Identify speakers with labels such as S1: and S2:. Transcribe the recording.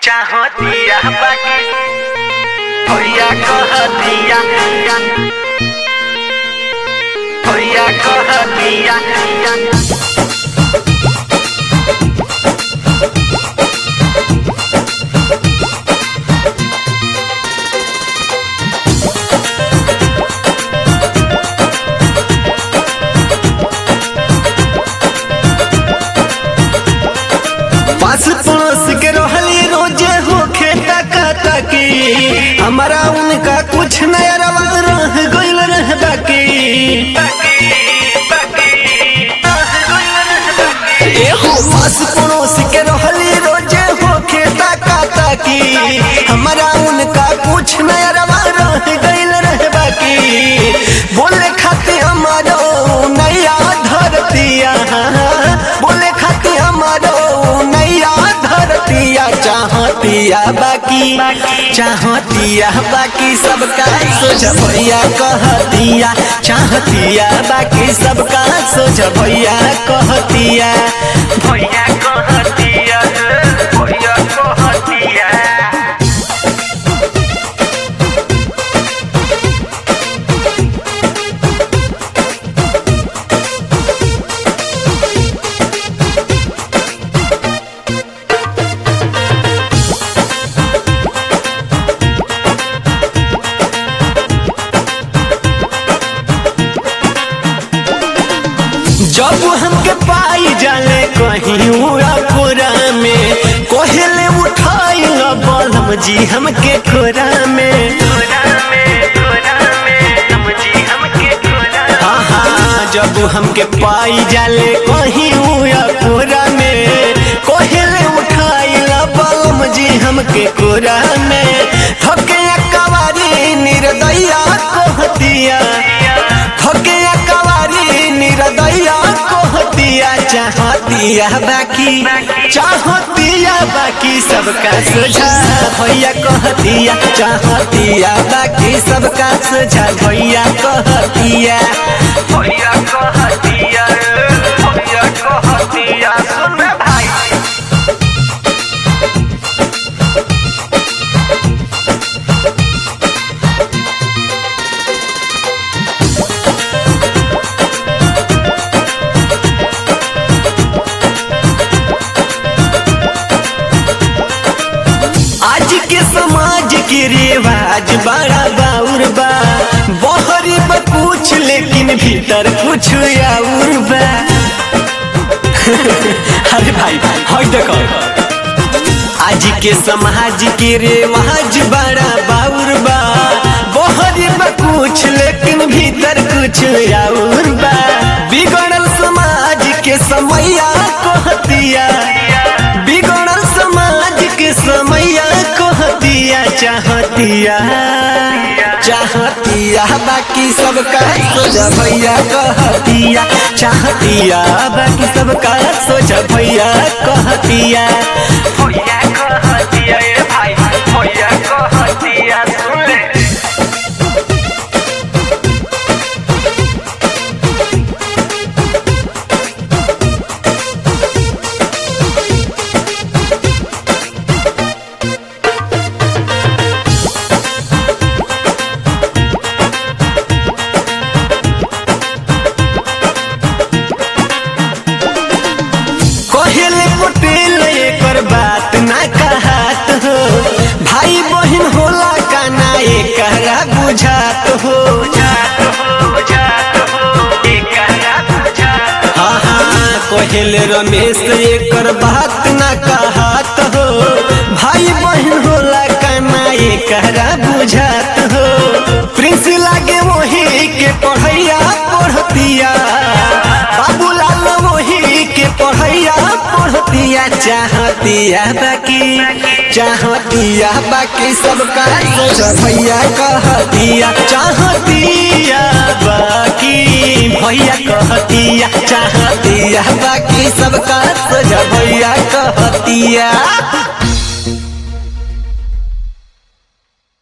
S1: चाहतिया बाकी भैया कहतिया भैया कहतिया
S2: पास पड़ोस के रहली रोजे हो खेता खाता की हमारा उनका कुछ नया रवा रह गइल रह बाकी ए हो पास पड़ोस के रहली रोजे हो खेता खाता की हमारा उनका कुछ नया रवा रह गइल रह बाकी बोले खाते हमारो नैया धरतिया बोले खाते हमारो नैया धरतिया चाहतिया बाकी चाहतिया बाकी सबका सोच भैया कहतिया चाहतिया बाकी सबका सोच भैया कहतिया
S1: भैया कहतिया भैया कहतिया
S2: जब हमके पाई जाले कहीं उड़ा कोरा में कोहले उठाई न बलम जी हमके खोरा में
S1: कोरा में कोरा में समझी हमके कोरा
S2: हाँ हाँ जब हमके पाई जाले कहीं उड़ा कोरा में कोहले उठाई न बलम जी हमके कोरा में थके कवारी निर्दया कहतिया थके कवारी निर्दया कहतिया चाहतिया बाकी चाहतिया बाकी सबका सोझा भैया कहतिया चाहतिया बाकी सबका सोझा भैया कहतिया
S1: भैया कहतिया भैया कहतिया सुन भाई
S2: आज के समाज के रिवाज बड़ा बाउर बा बहरी बा कुछ लेकिन भीतर कुछ और बा अरे भाई हई देखो आज के समाज के रिवाज बड़ा बाउर बा बहरी बा कुछ लेकिन भीतर कुछ और बा बिगड़ल समाज के समैया कहतिया बिगड़ल समाज के समैया कहतिया चाहतिया चाहतिया बाकी सबका सोचा भैया कहतिया चाहतिया बाकी सबका सोचा भैया कहतिया
S1: भैया कहतिया ए भाई भैया कहतिया सुन ले
S2: कहले पटेल एकर बात ना कहत हो भाई बहन होला का ना एकरा बुझात हो
S1: जात हो जात हो एकरा बुझात
S2: हाँ हाँ कहले रमेश एकर बात ना कहत हो भाई बहन होला का ना एकरा बुझात हो प्रिंस लागे वही के पढ़ैया पढ़तिया बाबूलाल वही के पढ़ैया पढ़तिया चाहतिया बाकी चाहतिया बाकी सबका सोच भैया कहतिया चाहतिया बाकी भैया कहतिया चाहतिया बाकी सबका सोच भैया कहतिया